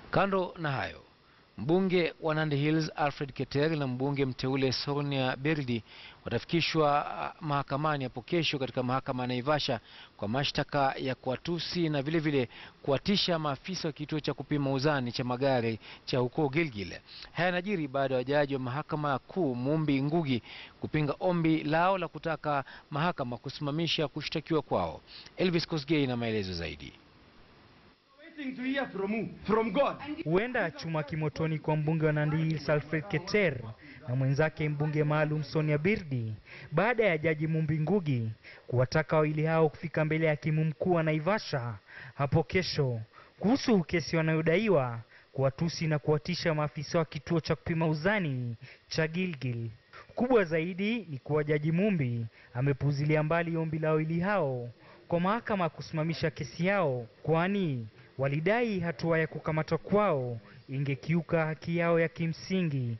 Kando na hayo, mbunge wa Nandi Hills Alfred Keter na mbunge mteule Sonia Berdi watafikishwa ah, mahakamani hapo kesho katika mahakama ya Naivasha kwa mashtaka ya kuwatusi na vile vile kuwatisha maafisa wa kituo cha kupima uzani cha magari cha huko Gilgil. Haya yanajiri baada ya wajaji wa mahakama kuu Mumbi Ngugi kupinga ombi lao la kutaka mahakama kusimamisha kushtakiwa kwao. Elvis Kosgei na maelezo zaidi. waiting to hear from who? From God. Huenda chuma kimotoni kwa mbunge wa Nandi Hills Alfred Keter na mwenzake mbunge maalum Sonia Birdi baada ya jaji Mumbi Ngugi kuwataka wawili hao kufika mbele ya hakimu mkuu wa Naivasha hapo kesho kuhusu kesi wanayodaiwa kuwatusi na kuwatisha maafisa wa kituo cha kupima uzani cha Gilgil. Kubwa zaidi ni kuwa jaji Mumbi amepuuzilia mbali ombi la wawili hao kwa mahakama kusimamisha kesi yao, kwani walidai hatua ya kukamatwa kwao ingekiuka haki yao ya kimsingi.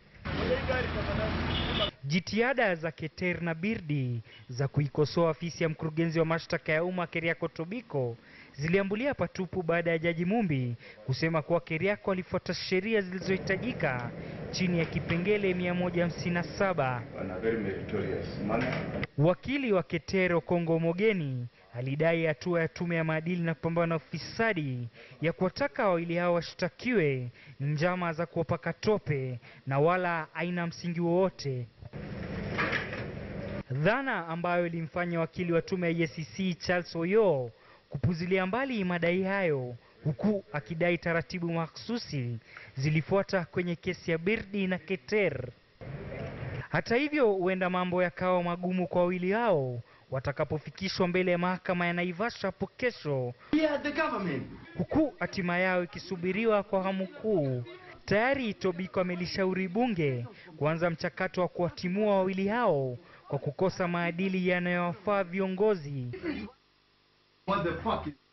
Jitihada za Keter na Birdi za kuikosoa afisi ya mkurugenzi wa mashtaka ya umma Keriako Tobiko ziliambulia patupu baada ya jaji Mumbi kusema kuwa Keriako alifuata sheria zilizohitajika chini ya kipengele 157. On a very meritorious manner. Wakili wa Ketero Kongo Mogeni alidai hatua ya tume ya maadili na kupambana na ufisadi ya kuwataka wawili hao washtakiwe ni njama za kuwapaka tope na wala haina msingi wowote. Dhana ambayo ilimfanya wakili wa tume ya EACC Charles Oyo kupuzilia mbali madai hayo huku akidai taratibu mahsusi zilifuata kwenye kesi ya Birdi na Keter. Hata hivyo, huenda mambo yakawa magumu kwa wawili hao watakapofikishwa mbele ya mahakama ya Naivasha hapo kesho, We are the government. huku hatima yao ikisubiriwa kwa hamu kuu. Tayari Tobiko amelishauri bunge kuanza mchakato wa kuwatimua wawili hao kwa kukosa maadili yanayowafaa viongozi. What the fuck is